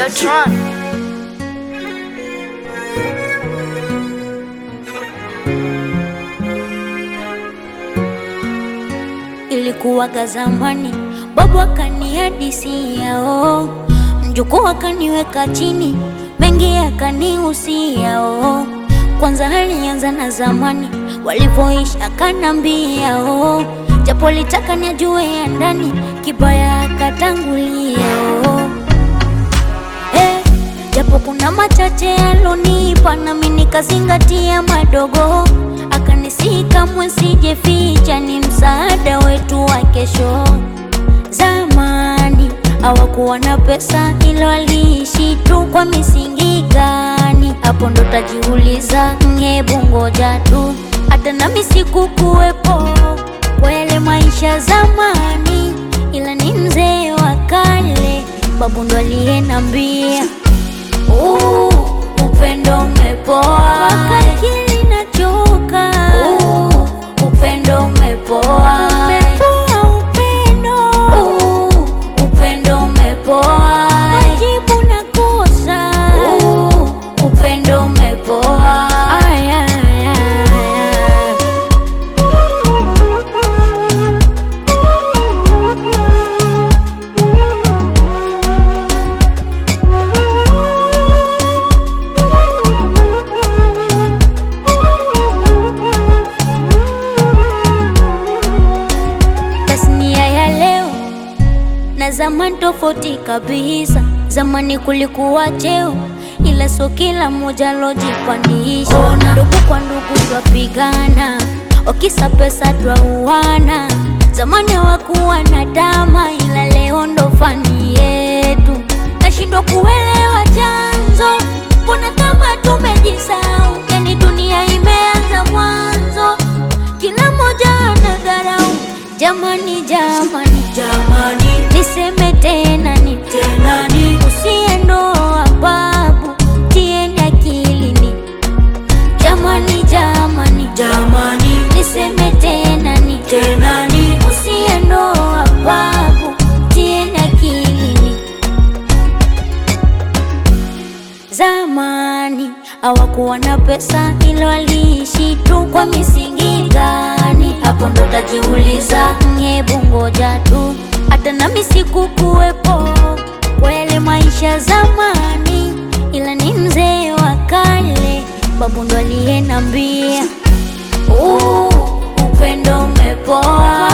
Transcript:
Videotron. Ilikuwaga zamani, babu akanihadisia oh, mjukuu akaniweka chini, mengi akanihusia oh. Kwanza alianza na zamani walivyoishi, akanambia oh, japo litaka nijue ya ndani, kibaya akatangulia oh. Eh, japo kuna machache alonipa nami nikazingatia madogo, akanisihi kamwe sijeficha, ni msaada wetu wa kesho. Zamani hawakuwa na pesa, ila waliishi tu kwa misingi gani? Hapo ndo tajiuliza, hebu ngoja tu, hata nami sikukuwepo kwa yale maisha zamani, ila ni mzee wa kale, babu ndo aliyenambia Uh, upendo umepoa akili nachoka uh, upendo umepoa umepoa upendo uh, upendo umepoa majibu nakosa uh, upendo umepoa aya, aya, aya. Tasnia ya leo na zamani tofauti kabisa. Zamani kulikuwa cheo, ila sio kila mmoja lojipandisha. Ndugu kwa ndugu twapigana, wakisa pesa twauana. Zamani hawakuwa na dama, ila leo ndo fani yetu. Nashindwa kuelewa chanzo, mbona kama tumejisahau? Yani dunia imeanza mwanzo, kila mmoja anadharau. Jamani, jamani, Jamani, niseme tena ni tena ni usiendoa babu, tieni akilini. Jamani, jamani, jamani, niseme tena ni tena ni usiendoa babu, tieni akilini. Zamani hawakuwa na pesa, ila waliishi tu kwa misingi gani? Hapo ndo tajiuliza, hebu ngoja tu, hata nami sikukuwepo kwa yale maisha zamani, ila ni mzee wa kale, babu ndo aliyenambia uh, upendo umepoa